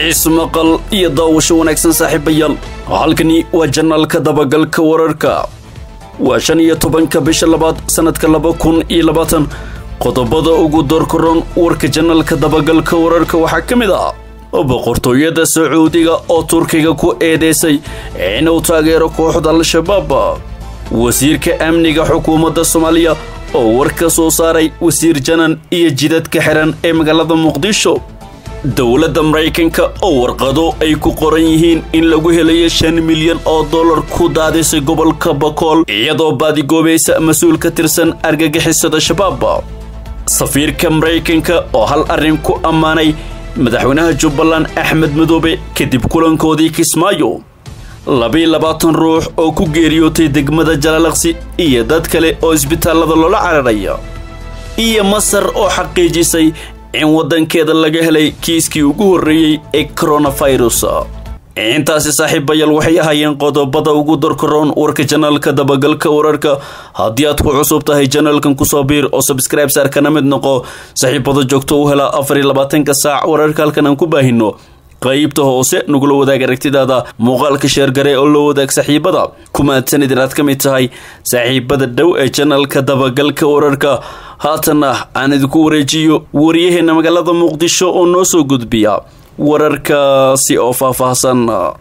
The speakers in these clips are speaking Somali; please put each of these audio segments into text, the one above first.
ismaqal iyo daawasho wanaagsan saaxiibayaal halkani waa janaalka dabagalka wararka waa shan iyo tobanka bisha labaad sannadka laba kun iyo labaatan qodobada ugu doorkaroon warka janaalka dabagalka wararka waxaa ka mid ah boqortooyada sacuudiga oo turkiga ku eedeysay inuu taageero kooxda al-shabaab wasiirka amniga xukuumadda soomaaliya oo war ka soo saaray wasiir janan iyo jidadka xiran ee magaalada muqdisho dowladda maraykanka oo warqado ay ku qoran yihiin in lagu helayo shan milyan oo dollar ku daadisay gobolka bakool iyadoo baadigoobaysa mas-uul ka tirsan argagixisada shabaab safiirka maraykanka oo hal arrin ku ammaanay madaxweynaha jubbaland axmed madoobe kadib kulankoodii kismaayo labiiy labaatan ruux oo ku geeriyootay degmada jalaalaqsi iyo dad kale oo isbitaallada loola cararaya iyo masar oo xaqiijisay in waddankeeda laga helay kiiskii ugu horreeyey ee koronafirus intaasi saaxiibayaal waxay ahaayeen qodobada ugu dorkaroon warka janaalka dabagalka wararka haddii aad ku cusub tahay janaalkan kusoo biir oo sabscribe saar kana mid noqo saaxiibada joogto u hela afar iyo labaatanka saac wararka halkan aan ku baahino qaybta hoose nagula wadaag aragtidaada muuqaalka sheergare oo loo wadaag saaxiibada kumaadsanid inaad ka mid tahay saaxiibada dhow ee janalka dabagalka wararka haatanna aan idinku wareejiyo waryaheena magaalada muqdisho oo noo soo gudbiya wararkaasi oo faahfaahsan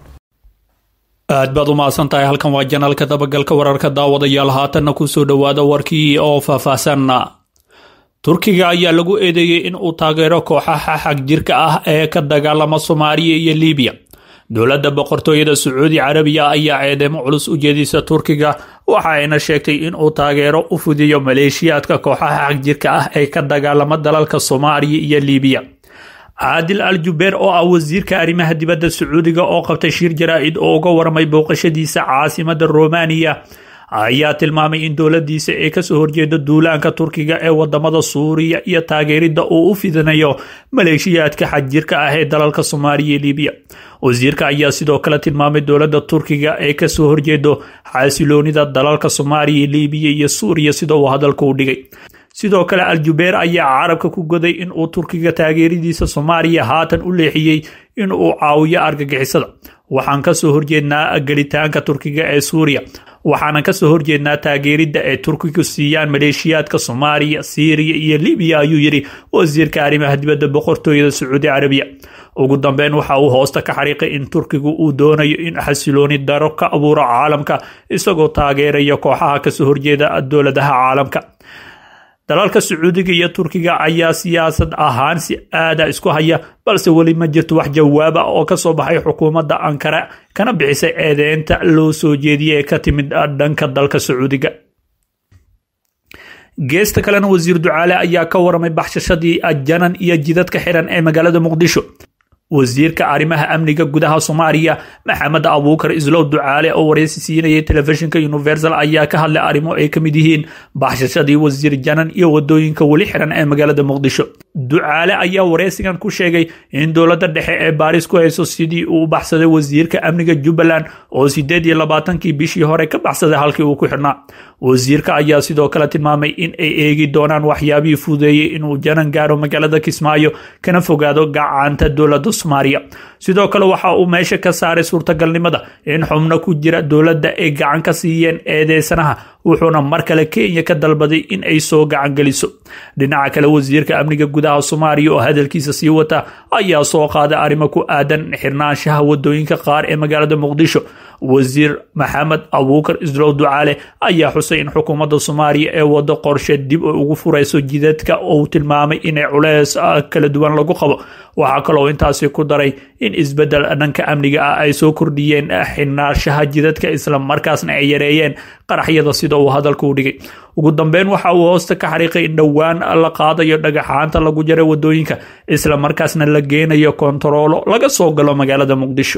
aad baad u mahadsan tahay halkan waa janaalka dabagalka wararka daawadayaal haatanna kusoo dhowaada warkii oo faahfaahsan turkiga ayaa lagu eedeeyey in uu taageero kooxaha xag jirka ah ee ka dagaalama soomaaliya iyo libiya dowladda boqortooyada sacuudi carabiya ayaa eedeemo culus u jeedisa turkiga waxa ayna sheegtay in uu taageero u fudiyo maleeshiyaadka kooxaha xag jirka ah ee ka dagaalama dalalka soomaaliya iyo libiya caadil al jubeer oo ah wasiirka arrimaha dibadda sacuudiga oo qabtay shir jaraa-id oo uga warmay booqashadiisa caasimada romaniya ayaa tilmaamay in dowladiisa ay kasoo horjeedo duulaanka turkiga ee wadamada suuriya iyo taageerida uu u fidinayo maleeshiyaadka xagjirka ah ee dalalka soomaaliya iyo libiya wasiirka ayaa sidoo kale tilmaamay dowlada turkiga ee kasoo horjeedo xasiloonida dalalka soomaaliya libiya iyo suuriya sida uu hadalka u dhigay sidoo kale aljubeer ayaa carabka ku goday in uu turkiga taageeradiisa soomaaliya haatan u leexiyey in uu caawiyo argagixisada waxaan kasoo horjeednaa gelitaanka turkiga ee suuriya waxaana kasoo horjeednaa taageerida ay turkigu siiyaan maleeshiyaadka soomaaliya siiriya iyo libiya ayuu yidhi wasiirka arrimaha dibadda boqortooyada sacuudi carabiya ugu dambeyn waxa uu hoosta ka xariiqay in turkigu uu doonayo in xasilooni daro ka abuuro caalamka isagoo taageeraya kooxaha kasoo horjeeda dowladaha caalamka dalalka sacuudiga iyo turkiga ayaa siyaasad ahaan si aada isku haya balse weli ma jirto wax jawaaba oo kasoo baxay xukuumadda ankara kana bixisay eedeynta loo soo jeediyay ee ka timid dhanka dalka sacuudiga geesta kalena wasiir ducaale ayaa ka waramay baxshashadii janan iyo jidadka xiran ee magaalada muqdisho wasiirka arrimaha amniga gudaha soomaaliya maxamed abuukar islow ducaale oo wareysi siinayay telefishinka universal ayaa ka hadlay arrimo ay ka mid yihiin baxshashadii wasiir janan iyo wadooyinka weli xiran ee magaalada muqdisho ducaale ayaa wareysigan ku sheegay in dowladda dhexe ee baaris ku hayso sidii uu u baxsaday wasiirka amniga jubbaland oo sideed iyo labaatankii bishii hore ka baxsaday halkii uu ku xidhnaa wasiirka ayaa sidoo kale tilmaamay in ay eegi doonaan waxyaabihii fudeeyey inuu janan gaaro magaalada kismaayo kana fogaado gacanta dowlada soomaaliya sidoo kale waxa uu meesha ka saaray suurtagalnimada in xubno ku jira dowladda ay gacan ka siiyeen eedeysanaha wuxuuna mar kale kenya ka dalbaday in ay soo gacan geliso dhinaca kale wasiirka amniga gudaha soomaaliya oo hadalkiisa sii wata ayaa soo qaaday arrimo ku aadan xirnaanshaha wadooyinka qaar ee magaalada muqdisho wasiir maxamed abuukar islow ducaale ayaa xusay in xukuumadda soomaaliya ee wado qorshe dib oo ugu furayso jidadka uu tilmaamay inay culeys kala duwan lagu qabo waxaa kaloo intaasi ku daray in isbedel dhanka amniga ah ay soo kordhiyeen xirnaanshaha jidadka isla markaasna ay yareeyeen qaraxyada sida uu hadalka u dhigay ugu dambeyn waxa uu hoosta ka xariiqay in dhowaan la qaadayo dhagaxaanta lagu jaray wadooyinka isla markaasna la geenayo kontaroolo laga soo galo magaalada muqdisho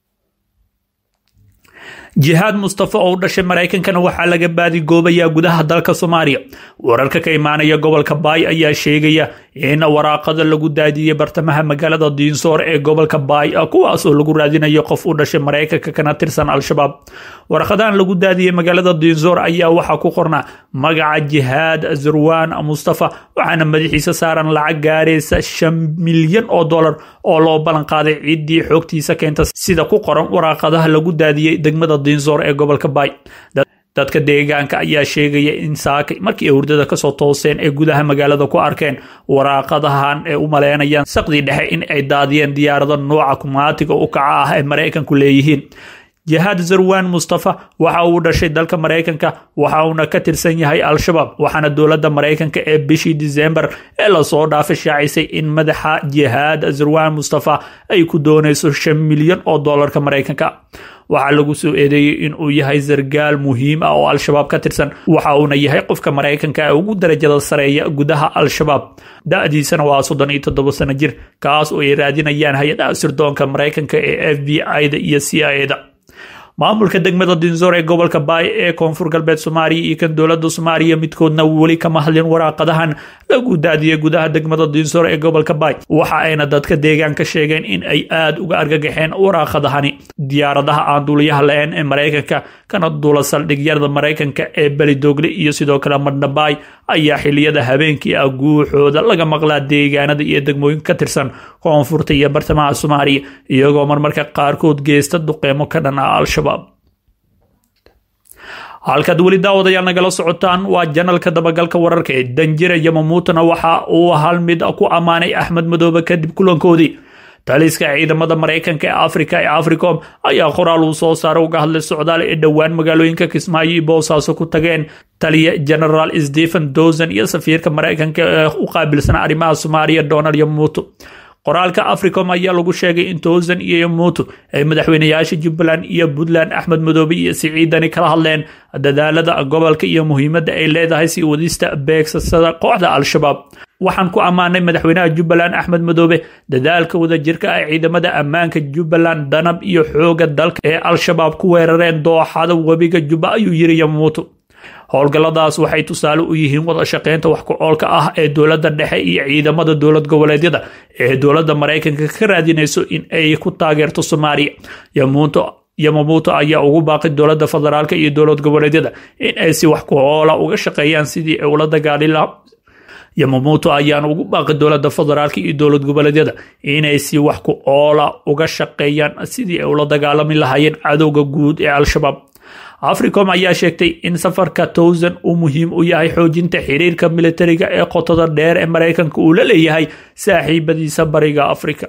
jihaad mustafa oo u dhashay maraykankana waxaa laga baadigoobayaa gudaha dalka soomaaliya wararka ka imaanaya gobolka baay ayaa sheegaya in waraaqada lagu daadiyey bartamaha magaalada diinsoor ee gobolka baay kuwaas oo lagu raadinayo qof u dhashay maraykanka kana tirsan al-shabaab waraqadahan lagu daadiyey magaalada diinsoor ayaa waxaa ku qornaa magaca jihaad zurwan mustafa waxaana madaxiisa saaran lacag gaaraysa shan milyan oo dollar oo loo ballan qaaday ciddii xoogtiisa keenta sida ku qoran waraaqadaha lagu daadiyey degmada diinsoor ee gobolka baay dadka deegaanka ayaa sheegaya in saakay markii ay hurdada kasoo tooseen ee gudaha magaalada ku arkeen waraaqadahan ee u maleynayaan saqdii dhexe in ay daadiyeen diyaarado nooca kumaatiga u kaca ah ee maraykanku leeyihiin jihaad zarwan mustafa waxa uu dhashay dalka maraykanka waxa uuna ka tirsan yahay al-shabaab waxaana dowladda maraykanka ee bishii disembar ee lasoo dhaafay shaacisay in madaxa jihaad zarwan mustafa ay ku doonayso shan milyan oo dollarka maraykanka waxaa lagu soo eedeeyey in uu yahay sargaal muhiim ah oo al-shabaab ka tirsan waxa uuna yahay qofka maraykanka ee ugu darajada sareeya gudaha al-shabaab da-diisana waa soddon iyo toddoba sano jir kaas oo ay raadinayaan hay-adaha sirdoonka maraykanka ee f b i-da iyo c i a da maamulka degmada dinsoor ee gobolka baay ee koonfur galbeed soomaaliya iyo kan dowlada soomaaliya midkoodna weli kama hadlin waraaqadahan lagu daadiyey gudaha degmada dinsoor ee gobolka baay waxa ayna dadka deegaanka sheegeen in ay aada uga argagaxeen waraaqadahani diyaaradaha aan duuliyaha la-een ee maraykanka kana duula saldhigyada maraykanka ee belidoogle iyo sidoo kale madhabaay ayaa xiliyada habeenkii ah guuxooda laga maqlaa deegaanada iyo degmooyinka ka tirsan koonfurta iyo bartamaha soomaaliya iyagoo marmarka qaarkood geysta duqeymo ka dhan ah al-shabaab halkaad weli daawadayaal nagala socotaan waa janalka dabagalka wararka ee danjira yamamuutana waxa uu hal mid ku ammaanay axmed madoobe kadib kulankoodii taliska ciidamada maraykanka ee afrika ee africom ayaa qoraal uu soo saaray uga hadlay socdaal ee dhowaan magaalooyinka kismaayo iyo boosaaso ku tageen taliya genaraal stephen dosan iyo safiirka maraykanka ee u qaabilsan arrimaha soomaaliya donald yamuuto qoraalka africom ayaa lagu sheegay in towsan iyo yamuuto ay madaxweynayaasha jubbaland iyo puntland axmed madoobe iyo siciidani kala hadleen dadaalada gobolka iyo muhiimadda ay leedahay sii wadista beegsasada kooxda al-shabaab waxaan ku ammaanay madaxweynaha jubbaland axmed madoobe dadaalka wadajirka ah ciidamada ammaanka jubbaland danab iyo xooga dalka ee al-shabaab ku weerareen dooxada webiga jubba ayuu yiri yamuuto howlgalladaas waxay tusaale u yihiin wada shaqeynta wax ku oolka ah ee dowladda dhexe iyo ciidamada dowlad goboleedyada ee dowladda maraykanka ka raadinayso in ay ku taageerto soomaaliya yamuuto yamamuuto ayaa ugu baaqay dowladda federaalka iyo dowlad goboleedyada in ay si wax ku oola uga shaqeeyaan sidii ay ula dagaali laha yamamuuto ayaana ugu baaqi dowladda federaalka iyo dowlad goboleedyada inay si wax ku oola uga shaqeeyaan sidii ay ula dagaalami lahaayeen cadowga guud ee al-shabaab africom ayaa sheegtay in safarka towsan uu muhiim u yahay xoojinta xiriirka militariga ee qotada dheer ee maraykanka uu la leeyahay saaxiibadiisa bariga afrika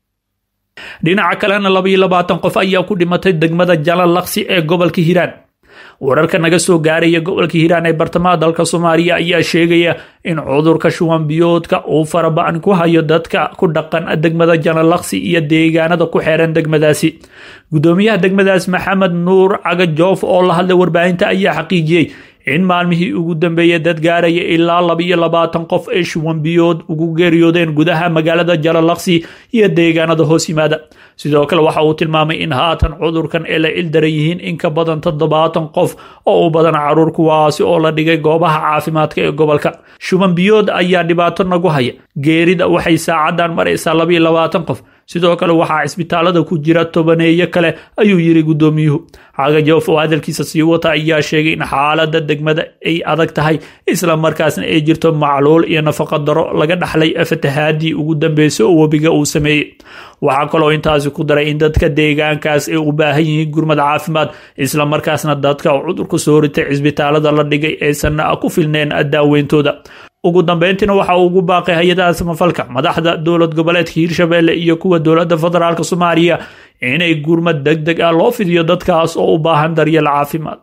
dhinaca kalena labaiyo labaatan qof ayaa ku dhimatay degmada jalan laksi ee gobolka hiiraan wararka naga soo gaaraya gobolka hiiraan ee bartamaha dalka soomaaliya ayaa sheegaya in cudurka shuwan biyoodka uu faraba-an ku hayo dadka ku dhaqan degmada janalaksi iyo deegaanada ku xeeran degmadaasi gudoomiyaha degmadaas maxamed nuur caga joof oo la hadlay warbaahinta ayaa xaqiijiyey in maalmihii ugu dambeeyay dad gaaraya ilaa labaiyo labaatan qof ay shuwan biyood ugu geeriyoodeen gudaha magaalada jalalaqsi iyo deegaanada hoos yimaada sidoo kale waxa uu tilmaamay in haatan cudurkan ay la ildaran yihiin in ka badan toddobaatan qof oo u badan caruur kuwaasi oo la dhigay goobaha caafimaadka ee gobolka shuban biyood ayaa dhibaato nagu haya geerida waxay saacadan maraysaa labaiyo labaatan qof sidoo kale waxaa cisbitaalada ku jira tobaneeyo kale ayuu yiri gudoomiyuhu cagajoof oo hadalkiisa sii wata ayaa sheegay in xaalada degmada ay adag tahay isla markaasna ay jirto macluul iyo nafaqa daro laga dhaxlay fatahaadii ugu dambeysay oo webiga uu sameeyey waxaa kaloo intaasi ku daray in dadka deegaankaas ay u baahan yihiin gurmad caafimaad isla markaasna dadka cudurka soo ritay cisbitaalada la dhigay aysan ku filneen daaweyntooda ugu dambeyntiina waxa uu ugu baaqay hay-adaha samafalka madaxda dowlad goboleedka hiirshabelle iyo kuwa dowladda federaalk soomaaliya inay gurmad deg deg ah loo fidiyo dadkaas oo u baahan daryeel caafimaad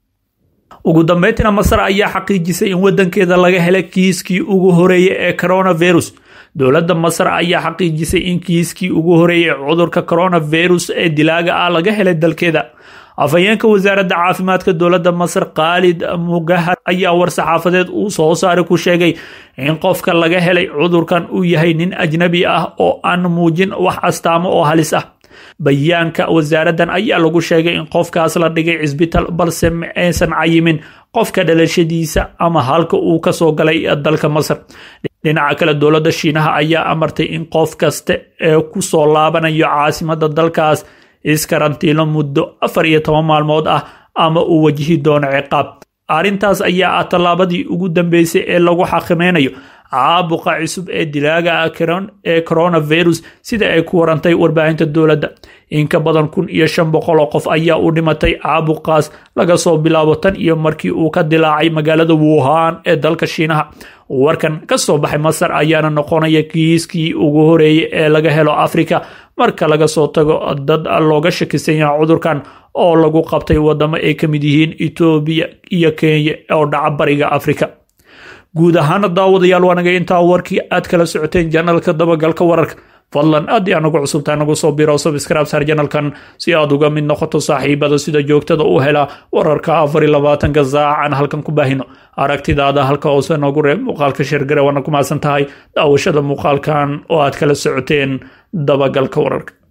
ugu dambeyntiina masar ayaa xaqiijisay in wadankeeda laga helay kiiskii ugu horeeyay ee coronavirus dowladda masar ayaa xaqiijisay in kiiskii ugu horeeyay cudurka coronavirus ee dilaaga ah laga helay dalkeeda afhayeenka wasaaradda caafimaadka dowladda masar khaalid mugahar ayaa war saxaafadeed uu soo saaray ku sheegay in qofka laga helay cudurkan uu yahay nin ajnabi ah oo aan muujin wax astaamo oo halis ah bayaanka wasaaraddan ayaa lagu sheegay in qofkaas la dhigay cisbitaal balse ma aysan cayimin qofka dhalashadiisa ama halka uu kasoo galay dalka masar dhinaca kale dowladda shiinaha ayaa amartay in qof kasta ee ku soo laabanayo caasimada dalkaas iskarantiilo muddo afar iyo toban maalmood ah ama uu wajihi doono ciqaab arrintaas ayaa ah tallaabadii ugu dambeysay ee lagu xaqimaynayo caabuqa cusub ee dilaaga ah ee coronavirus sida ay ku warantay warbaahinta dowladda in ka badan kun iyo shan boqol oo qof ayaa u dhimatay caabuqaas laga soo bilaabo tan iyo markii uu ka dilaacay magaalada wuhan ee dalka shiinaha warkan ka soo baxay masar ayaana noqonaya kiiskii ugu horeeyay ee laga helo afrika marka laga soo tago dad looga shakisan yaha cudurkan oo lagu qabtay wadamo ay ka mid yihiin etoobiya iyo kenya oo dhaca bariga afrika guud ahaana daawadayaal waa naga intaa warkii aad kala socoteen janalka dabagalka wararka fadlan aad ii anagu cusubtaa nagu soo biro subscribe saar janalkan si aad uga mid noqoto saaxiibada sida joogtada u hela wararka afar iyo labaatanka saac aan halkan ku baahino aragtidaada halka hoose noogu reeb muuqaalka sheergare waana ku mahadsan tahay daawashada muuqaalkan oo aad kala socoteen dabagalka wararka